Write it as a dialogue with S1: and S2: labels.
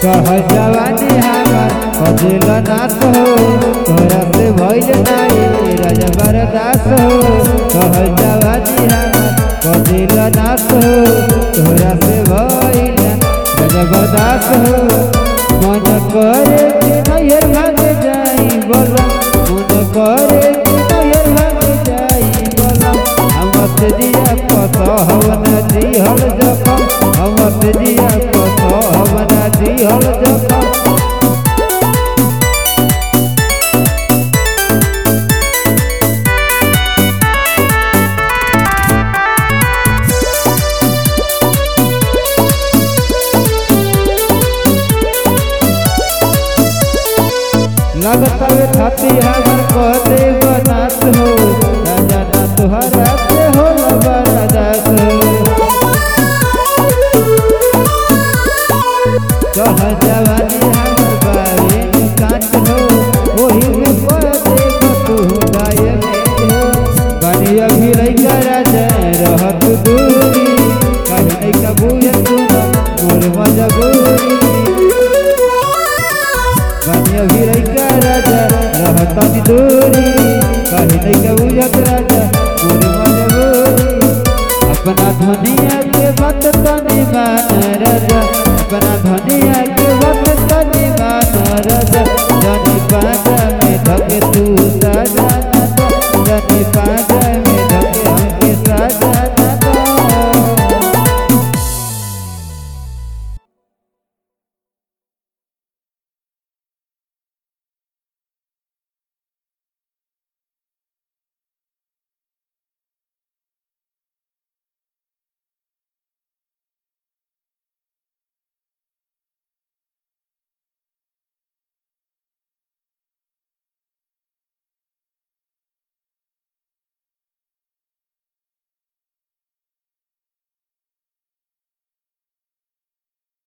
S1: कह जवानी हमार कदिल नाथ हो तोरा से भइल नाही राजा बरदास हो कह जवानी हमार कदिल नाथ हो तोरा से भइल राजा बरदास हो मन करे कि नैहर भाग जाई बोला मन करे कि नैहर भाग जाई बोला हमत दिया पत हवन दिहल जखम हमत दिया पत हवन दिहल जखम लगतवे छाती हमर कहते बनात हो राजा ना तुहरा से हो बरदास हो कह जवानी हमर बारे काट हो ओही में कहते तू गाय में हो बनी अभी लइका राजा रहत दूरी कहीं नहीं कबूल सुना मोर मजबूरी बनिया भी लइका राजा रहता नी दूरी कहीं नहीं के बुझत राजा पूरी मजबूरी अपना धनिया के बात तनी मान राजा अपना